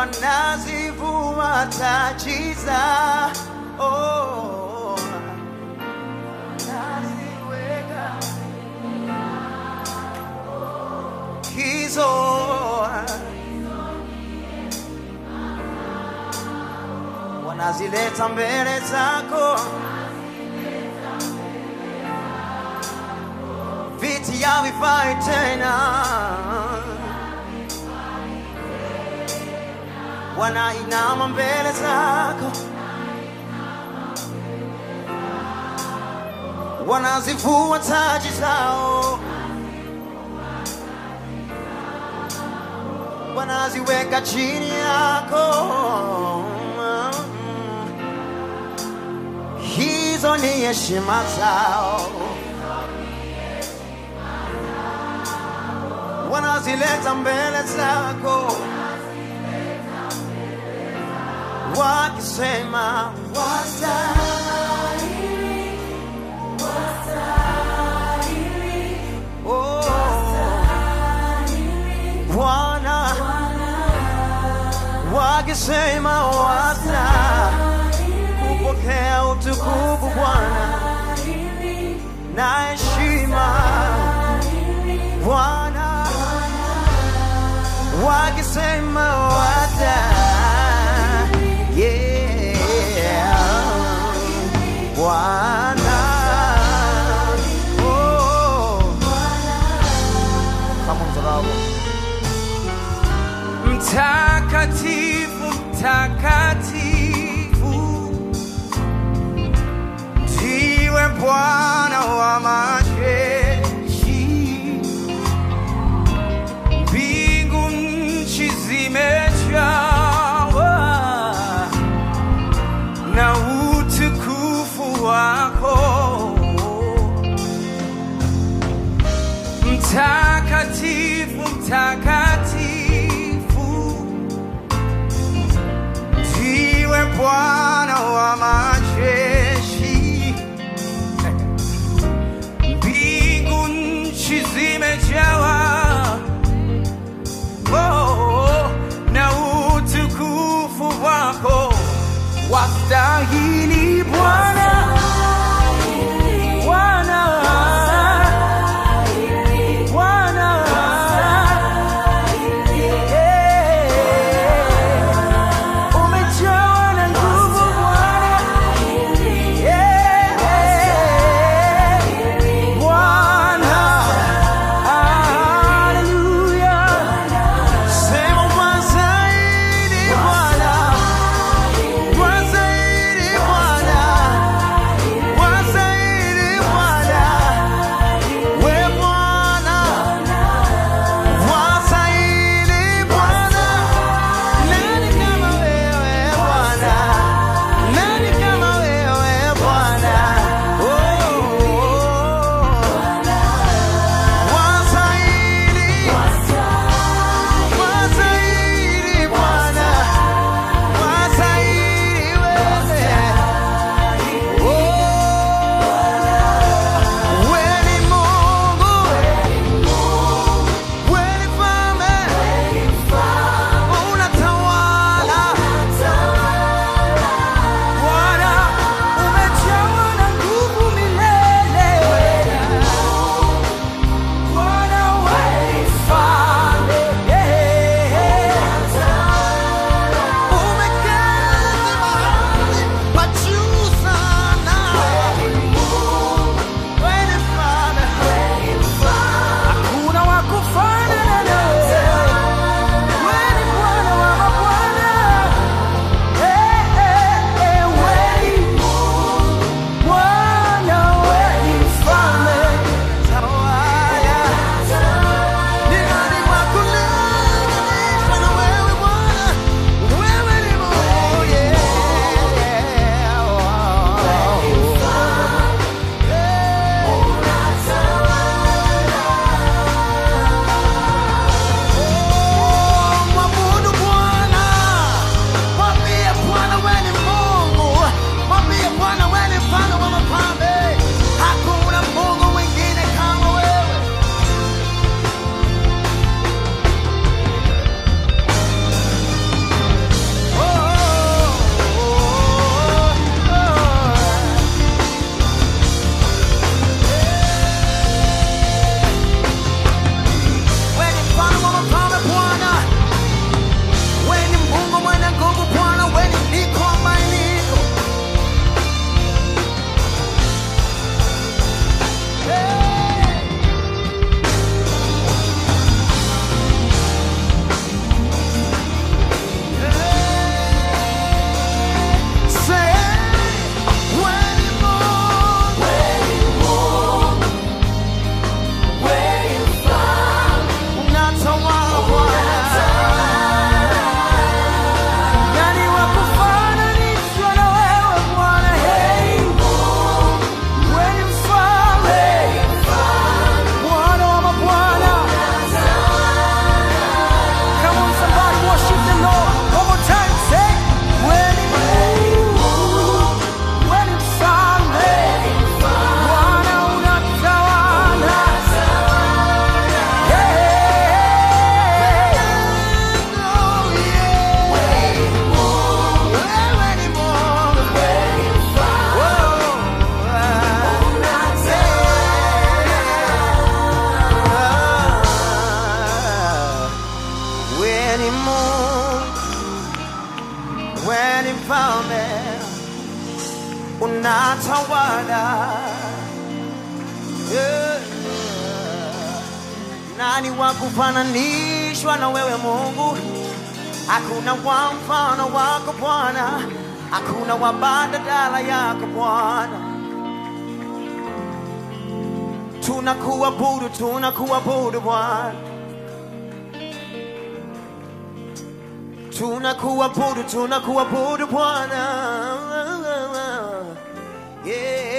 wanazivua taji za oh, naziweka hizo wanazileta mbele zako viti havifai tena wanainama mbele zako wanazivua taji zao wanaziweka chini yako hizo ni heshima zao wanazileta mbele zako wakisema wastahili, oh, Bwana wakisema wasta kupokea utukufu Bwana na heshima Bwana wakisema wasta yeah Bwana oh kama mzalao Mtakatifu, mtakatifu, ndiwe Bwana wa majeshi. Mbingu nchi zimejawa na utukufu wako. Mtakatifu, mtakatifu, ndiwe Bwana wa majeshi. Mbingu nchi zimejawa oh, na utukufu wako. Wastahili Bwana, Bwana, Bwana, ni Mungu, wewe ni mfalme, unatawala. Yeah. Nani wa kufananishwa na wewe Mungu? Hakuna wa mfano wako Bwana, hakuna wa badala yako Bwana. Tunakuabudu, tunakuabudu Bwana, tunakuabudu, tunakuabudu Bwana. Yeah.